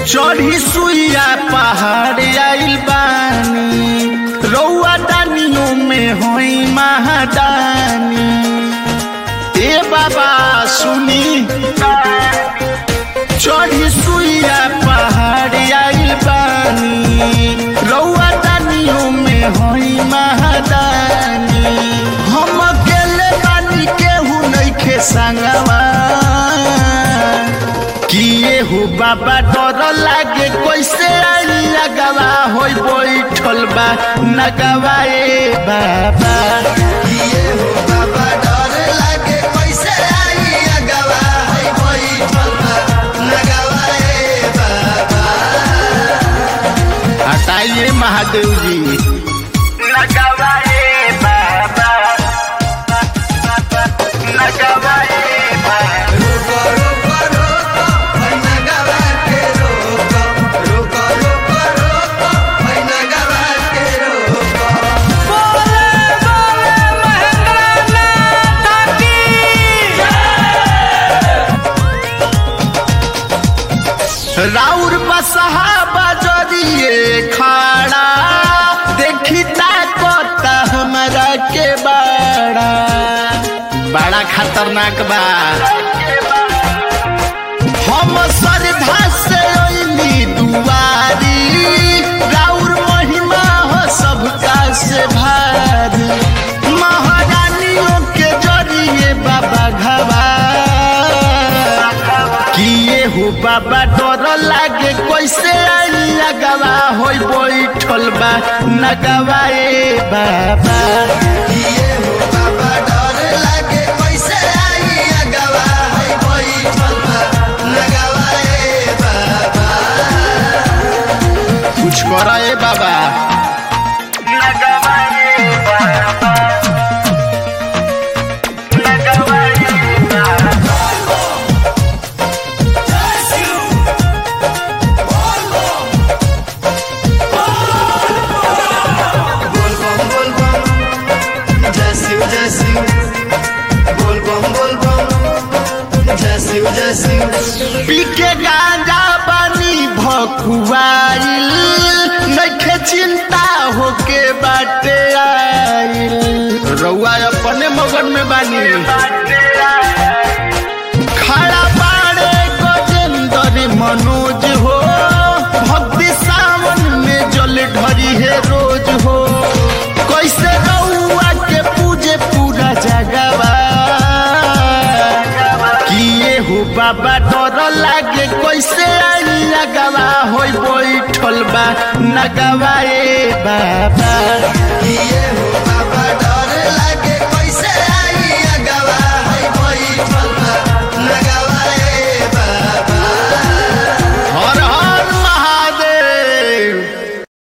चढ़ी सुइया पहाड़ आइल बानी रौआ दानियों में होई महादानी ए बाबा सुनी चढ़ी सुइया पहाड़ आइल बानी रौआ दानियों में होई महादानी हम अकेले बानी केहू नइखे संगवा किए हो बाबा डर लागे कैसे आई लगवा होई बैठल बा नगवा ए बाबा किए हो बाबा डर लागे कैसे आई लगवा होई बैठल बा नगवा ए बाबा हटाइए महादेव जी नगवा ए बाबा नगवा ए बाबा राउर बसहा बजरिए खाड़ा देखी ताकत हमरा के बड़ा बड़ा खतरनाक बा हम श्रद्धा से अइली दुआरी राउर महिमा हो सबका से भारी महारानियों के जरिए बाबा घबा किए हो बाबा डर लागे कैसे आई लगवा होई बैठल बा नगवा ए बाबा किए हो बाबा डर लागे कैसे आई लगवा होई बैठल बा नगवा ए बाबा कुछ करा ए बाबा नगवा ए बाबा नगवा ए बाबा बोल बम बोल बम जय शिव जय शिव बोल बम बोल बम जय शिव जय शिव पी के गांजा पानी भकुआइल नखे चिंता होके बाटे आइल रउआ अपने मगन में बानी खड़ा बाड़े गजेंद्र मनोज हो भक्ति सावन में जल ढरी है रोज हो कैसे रउआ के पूजे पूरा जगवा किए हो बाबा डर लागे कैसे आई लगवा होई बैठल बा नगवा ए बाबा किए